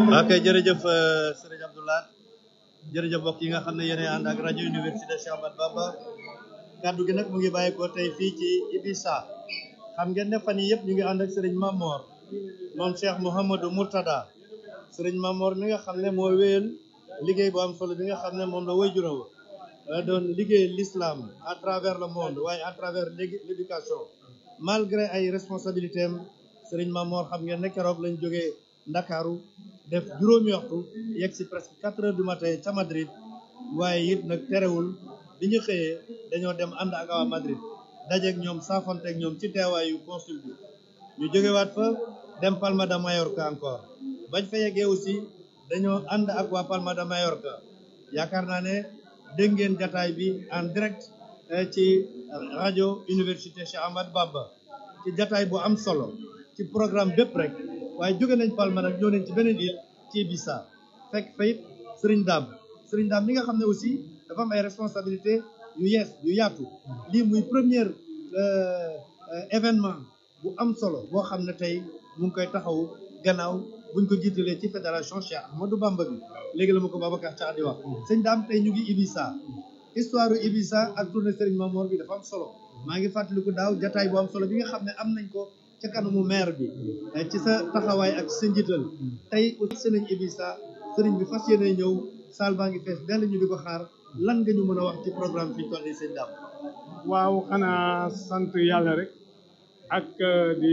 ok jërëjëf sëriñ Abdoulaye jërëjëf mbokk yi nga xam ne yéen ànd ak rajo université Cheikh Ahmadou Bamba kaddu gi nag mu ngi bàyyi ko tey fii ci Ibisa xam ngeen ne fan yii yëpp ñu ngi ànd ak sëriñ Mamor moom Cheikh Mouhamadou Mourtada sëriñ Mamor mi nga xam ne moo wéyal liggéey bu am solo bi nga xam ne moom la way juróom doon liggéey l'islam à travers le monde waaye à travers l'éducation malgré ay responsabilités am sëriñ Mamor xam ngeen ne keroog lañ jógee Ndakaaru def juróomi waxtu yegg si presque quatre heures du matin ca Madrid waaye it nag terewul bi ñu xëyee dañoo dem ànd ak waa Madrid dajeeg ñoom saafonteeg ñoom ci teewaayu consul bi ñu jógewaat fa dem Palma de Mallorca encore bañ fa yeggee aussi dañoo ànd ak waa Palma de Mallorca yaakaar naa ne dégg ngeen jataay bi en direct ci rajo université Cheikh Ahmadou Bamba ci jataay bu am solo ci programme bépp rek waaye jóge nañ Palma nag ñëw nañ ci beneen île ci Ibiza fekk fayit Serigne Dame Serigne Dame mi nga xam ne aussi dafa am ay responsabilité yu yees yu yaatu lii muy première événement bu am solo boo xam ne tey mu ngi koy taxaw gannaaw buñ ko jiitalee ci fédération Cheikh Ahmadou Bamba bi léegi la ma ko Babacar Thiax di wax sëñ Dame tey ñu ngi Ibiza histoire yu Ibiza ak tournée Serigne Mamor bi dafa am solo maa ngi fàttaliku daaw jataay bu am solo bi nga xam ne am nañ ko ca kanamu maire bi ci sa taxawaay ak sa njiital tey aussi nañ Ibiza sëriñ bi fas yéene ñëw saal baa ngi fees dell ñu di ko xaar lan nga ñu mën a wax ci programme fi ñu toll nii sëñ Dame waaw xanaa sant yàlla rek ak di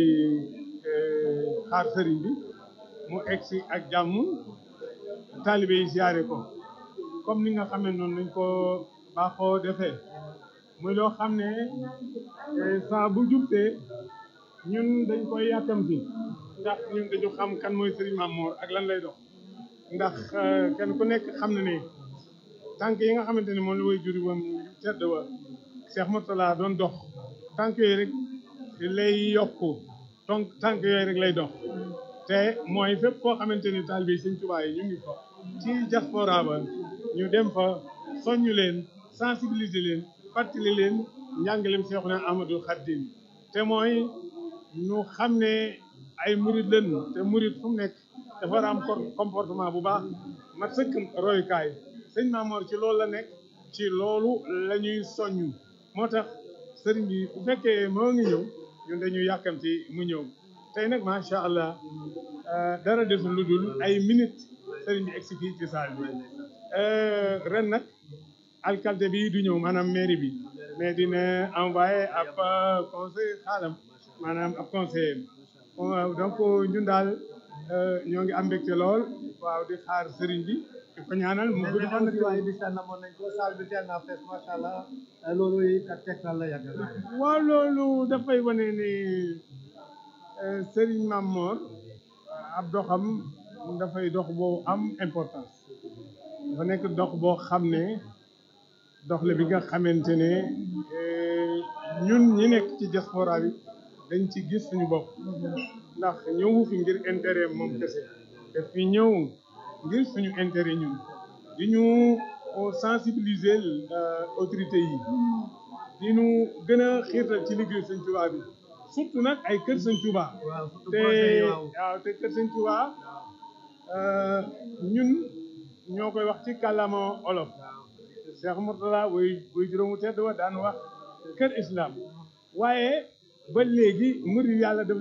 xaar sëriñ bi mu egsi ak jàmm taalibe yi siyaare ko comme ni nga xamee noonu lañ ko baaxoo defee muy loo xam ne saa bu jubtee ñun dañ koy yàkkamti ndax ñun dañu xam kan mooy Serigne Mamor ak lan lay dox ndax kenn ku nekk xam na ne tànk yi nga xamante ne moom la way juri woon tedd wa Cheikh Mourtala doon dox tànk yooyu rek lay yokku donc tànk yooyu rek lay dox te mooy fépp koo xamante ni taalibe Sëñ Tuubaa yi ñu ngi fa ci diaspora ba ñu dem fa soññu leen sensibiliser leen fàttali leen njàngaleem Seexuna Ahmadul Xaadim te mooy ñu xam ne ay murid lañ te murid fu mu nekk dafa war a am comportement bu baax mat sëkk royukaay sëñ Mamor ci loolu la nekk ci loolu la ñuy soññu moo tax sëriñ bi bu fekkee moo ngi ñëw ñun dañuy yàkkamti mu ñëw tey nag macha allah dara desul lu dul ay minutes sëriñ bi egsi fii ci saal bi ren nag alcalde bi du ñëw maanaam mairie bi mais dina envoyé ab conseil xaalam maanaam ab conseiller donc ñun daal ñoo ngi am mbégte lool waaw di xaar sëriñ bi di ko ñaanal mu gudd fan aussi waaye bis namoon nañ ko salle bi teel naa fees macha allah loolu ak tegtal la yàgg waaw loolu dafay wane ni sëriñ Mamor ab doxam dafay dox boo am importance dafa nekk dox boo xam ne dox la bi nga xamante ne ñun ñi nekk ci diaspora bi dañ ci gis suñu bopp ndax ñëwu fi ngir intérêt moom kese te fi ñëw ngir suñu intérêt ñun di ñu sensibiliser autorité yi di ñu gën a xiirtal ci liggéey Sëñ Tuubaa bi surtout nag ay kër Sëñ Tuubaa te waaw te kër Sëñ Tuubaa ñun ñoo koy wax ci kàllaama olof Cheikh Mourtala way way juróomu tedd wa daan wax kër islam waaye ba léegi murid yàlla daf